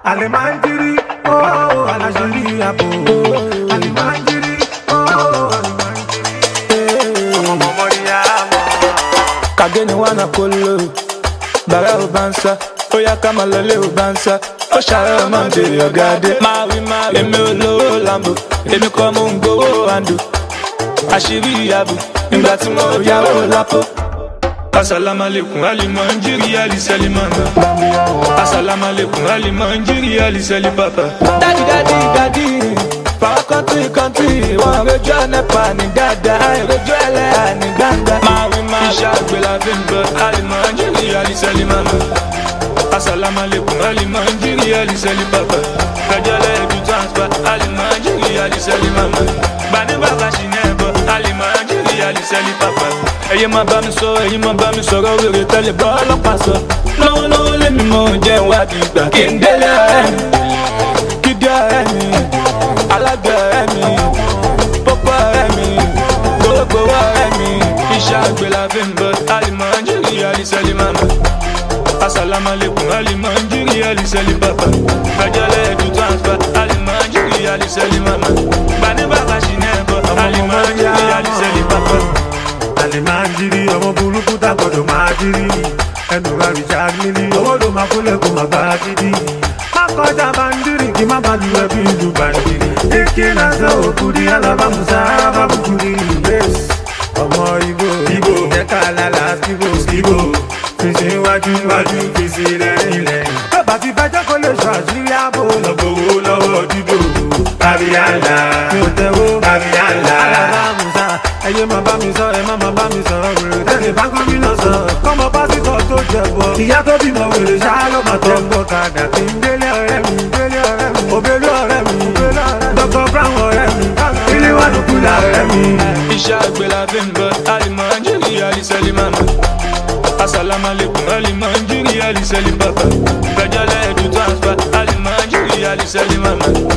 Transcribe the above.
Alimandiri, oh, alajiri abo. Alimandiri, oh, alimandiri. Ọmọ Mọ́ríyámọ̀. kageni wana kolo bara o bansa ó yá ká máa lọlé o bansa ó ṣàárẹ̀ ọmọ ń bèrè ọ̀gáde. máa wí máa wí èmi ò lówó lambo èmi kọ́ mo ń gbowó àndò àṣírí ìyàbò nígbà tí mo yáwó lápò. asalaamualeykum alimanjiri alisalimanda asalaamualeykum alimanjiri alisali-papa. dadi dadi dadi power country country wọn rojú ọ̀nẹ́pà ní dáadáa àìrojú ẹlẹ́yà ní gbangba. máa wí máa wí iṣẹ́ àgbẹ̀là fi ń bọ̀ alimanjiri alisali-manda asalaamualeykum alimanjiri alisali-papa. kẹjọlẹ edu transfer alimanjiri alisali-manda gbani bàbá ṣì ní ẹbọ alimanjiri alisali-papa. ẹyẹ máa bá mi sọ ẹyẹ máa bá mi sọ̀rọ̀ wèrè tẹ́lẹ̀ bọ́ ọlọ́pàá sọ. lọ́wọ́lọ́wọ́ lèmi mọ̀ jẹ́ ìwádìí ìgbà kí n délé ọ̀rẹ́ mi kídí ọ̀rẹ́ mi alágbè ọ̀rẹ́ mi pópó ọ̀rẹ́ mi gbogbo ọ̀rẹ́ mi iṣẹ́ àgbẹ̀ la fi ń bọ̀ alimanjiri alisali-mama asalaamualeykum alimanjiri alisali-papa gbẹjọlẹ edu transfer alimanjiri alisali-mama gbani bàbá ṣì ní ẹbọ alimanjiri alisali-papa. Alimandiri, ọmọ burúkú tá gbọdọ̀ máa jírí. Ẹnu ra Richard Mili, owó ló máa kólẹ̀ kó máa bá a gidi. Má kọjá bandiri, kí má bá lu ẹbí ìlú bandiri. Eke náà sọ òkúri, alábàmùsà, arábàbùkúri. Bẹ́ẹ̀sì, ọmọ Ibo, Ibo, ẹ̀ka lálá, Skibo, Skibo. Fèsì iwájú, iwájú, fèsì lẹ́yìn lẹ́yìn. Bàbá ti fẹjọ́ kó lè sọ àṣírí ààbò. Lọ́gbọ̀wọ́ lọ́wọ́ dídò. Kábíyànlá, mi ò tẹ́wọ́. Kábíyànlá. Alábàmùsà, ẹyẹ máa bá mi sọ, ẹ má máa bá mi sọ̀rọ̀ wèrè. Tẹ̀lé bá gómìnà sọ, kọ́mọ pásítọ̀ tó jẹ̀bọ. Ìyá tó bímọ wèrè ṣá ló máa tọ́. Tẹ̀gbọ́ kàdà kí n délé ọ̀rẹ́ mi, délé ọ̀rẹ́ mi. Òbélú ọ̀rẹ́ mi, Dr. Brown ọ̀rẹ́ mi. Ilé wà ló kúlà ọ̀rẹ́ mi. iṣẹ́ àgbẹ̀ la fi ń bọ̀ alimanjiri alisali-mama asalaamualeykum alimanjiri alisali-papa gbẹjọlẹ edu transfer alimanjiri alisali-mama